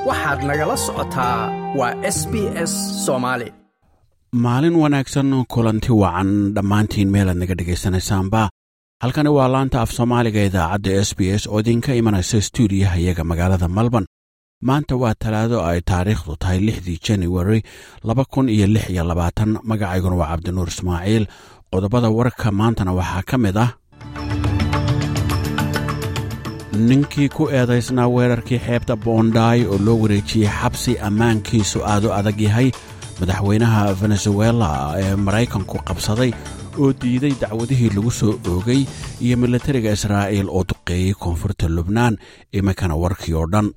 waxaad nagala socotaa waa s b s soomaali maalin wanaagsan kulanti wacan dhammaantiin meelaad naga dhegaysanaysaanba halkani waa laanta af soomaaliga idaacadda s b s oo idinka imanaysa stuudiyaha iyaga magaalada melbourne maanta waa talaado ay taariikhdu tahay lixdii januari laba kun iyo lix iyo labaatan magacayguna waa cabdinuur ismaaciil qodobada warka maantana waxaa ka mid ah ninkii ku eedaysnaa weerarkii xeebta boondaay oo loo wareejiyey xabsi ammaankiisu aad u adag yahay madaxweynaha venezuela ee maraykanku qabsaday oo diiday dacwadihii lagu soo oogay iyo militariga israa'iil oo duqeeyey koonfurta lubnaan iminkana warkii oo dhan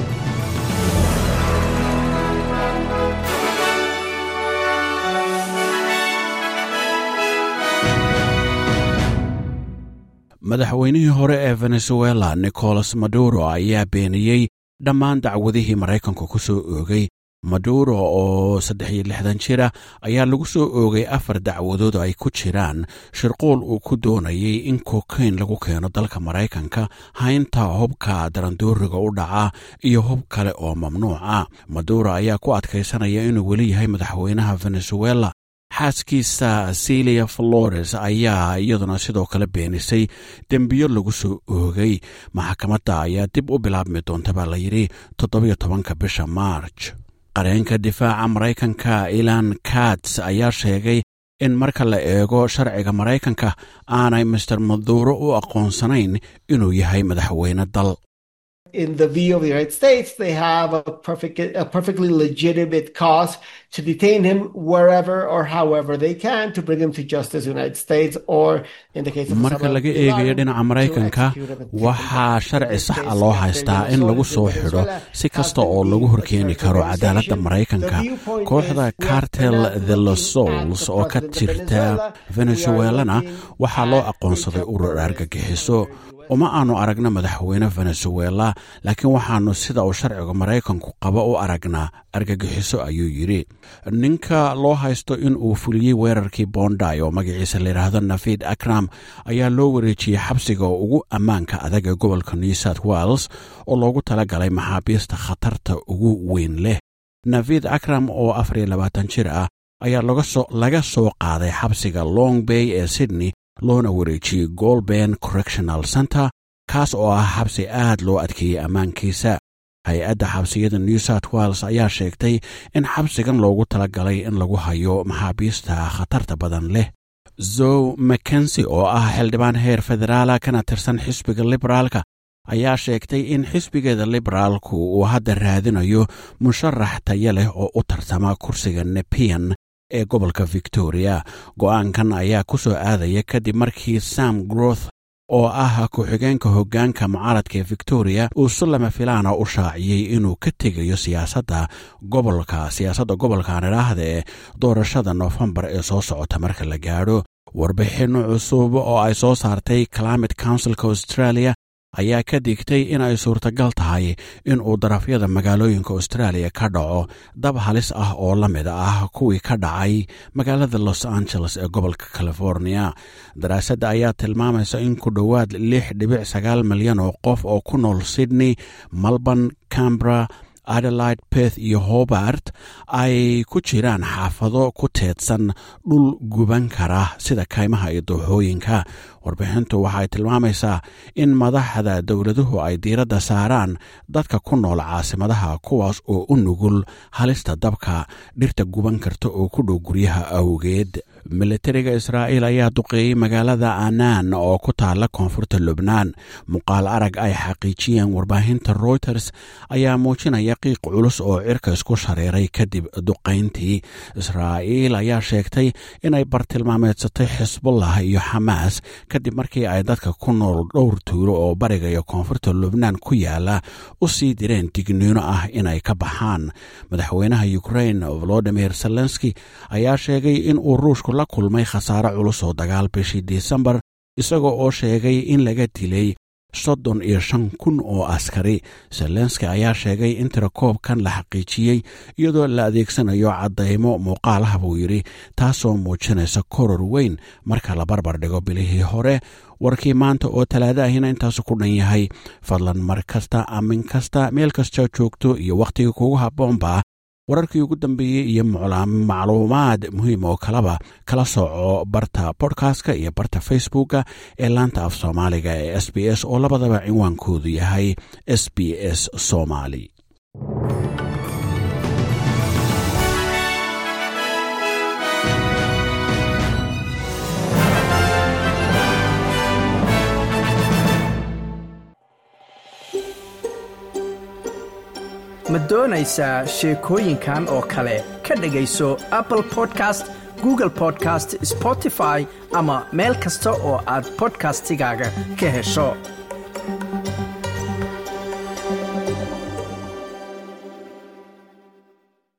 madaxweynihii hore ee venezuela nicolas maduro ayaa beeniyey dhammaan dacwadihii maraykanku ku soo oogay maduro oo saddex iyo lixdan jira ayaa lagu soo oogay afar dacwadood ay ku jiraan shirquul uu ku doonayay in kokayn lagu keeno dalka maraykanka haynta hubka darandooriga u dhaca iyo hub kale oo mamnuuca maduro ayaa ku adkaysanaya inuu weli yahay madaxweynaha venezuela xaaskiisa silia flores ayaa iyaduna sidoo kale beenisay dembiyo lagu soo oogay maxkamadda ayaa dib u bilaabmi doonta baa layidhi toddobiyo tobanka bisha maarj qareenka difaaca maraykanka ilan kats ayaa sheegay in marka la eego sharciga maraykanka aanay master maduro u aqoonsanayn inuu yahay madaxweyne dal in the view of the United States, they have a, perfect, a perfectly legitimate cause to detain him wherever or however they can to bring him to justice in the United States or in the case of marka laga eegayo dhinaca maraykanka waxaa sharci sax a loo haystaa in lagu soo xidho si kasta oo lagu horkeeni karo cadaaladda maraykanka kooxda cartel the losols oo ka jirta venezuelana waxaa loo aqoonsaday urur argagixiso uma aanu aragna madaxweyne venezuela laakiin waxaannu sida uu sharciga maraykanku qabo u aragnaa argagixiso ayuu yidhi ninka loo haysto in uu fuliyey weerarkii bonday oo magaciisa layidhaahdo nafid akram ayaa loo wareejiyey xabsiga ugu ammaanka adag ee gobolka new south wales oo loogu talagalay maxaabiista khatarta ugu weyn leh nafid akram oo afar iyo labaatan jir ah ayaa laga soo qaaday xabsiga long bay ee sydney loona wareejiyey golben correctional center kaas oo ah xabsi aad loo adkeeyey ammaankiisa hay-adda xabsiyada new south wales ayaa sheegtay in xabsigan loogu talagalay in lagu hayo maxaabiista khatarta badan leh zow mackensi oo ah xildhibaan heer federaala kana tirsan xisbiga liberaalka ayaa sheegtay in xisbigeeda liberaalku uu hadda raadinayo musharax taya leh oo u tartama kursiga nepian ee gobolka victoria go'aankan ayaa ku soo aadaya kadib markii sam groth oo ah ku-xigeenka hoggaanka mucaaradka ee victoria uu si lama filaana u shaaciyey inuu ka tegayo siyaasadda gobolka siyaasadda gobolkan idhaahda ee doorashada noofembar ee soo socota marka la gaadho warbixinno cusub oo ay soo saartay climate councilka australia ayaa ka digtay in ay suurtagal tahay in uu darafyada magaalooyinka austraaliya ka dhaco dab halis ah oo la mid ah kuwii ka dhacay magaalada los angeles ee gobolka california daraasadda ayaa tilmaamaysa in ku dhowaad lix dhibic sagaal milyan oo qof oo ku nool sydney melbourne cambra adelaide beth iyo hobart ay ku jiraan xaafado ku teedsan dhul guban kara sida kaymaha iyo dooxooyinka warbixintu waxay tilmaamaysaa in madaxda dowladuhu ay diiradda saaraan dadka ku nool caasimadaha kuwaas oo u nugul halista dabka dhirta guban karta oo ku dhow guryaha awgeed militariga israa'iil ayaa duqeeyey magaalada anaan oo ku taalla koonfurta lubnaan muuqaal arag ay xaqiijiyeen warbaahinta reuters ayaa muujinaya qiiq culus oo cirka isku shareeray kadib duqayntii israa'iil ayaa sheegtay inay bartilmaameedsatay xisbullah iyo xamaas kadib markii ay dadka ku nool dhowr tuulo oo bariga iyo koonfurta lubnaan ku yaala u sii direen digniino ah inay ka baxaan madaxweynaha ukrain volodimir zelenski ayaa sheegay in uu ruushku la kulmay khasaare culus oo dagaal bishii disembar isagoo oo sheegay in laga dilay soddon iyo shan kun oo askari zelenski ayaa sheegay in tirakoobkan la xaqiijiyey iyadoo la adeegsanayo caddaymo muuqaalaha buu yidhi taasoo muujinaysa koror weyn marka la barbar dhigo bilihii hore warkii maanta oo talaado ahina intaasu ku dhan yahay fadlan mar kasta amin kasta meel kasta joogto iyo wakhtiga kugu habboonba wararkii ugu dambeeyey iyo macluumaad muhiim oo kaleba kala sooco barta bodkastka iyo barta facebooka ee laanta af soomaaliga ee s b s oo labadaba cinwaankoodu yahay s b s somali ma doonaysaa sheekooyinkan oo kale ka dhegayso apple podcast google podcast spotify ama meel kasta oo aad bodkastigaaga ka hesho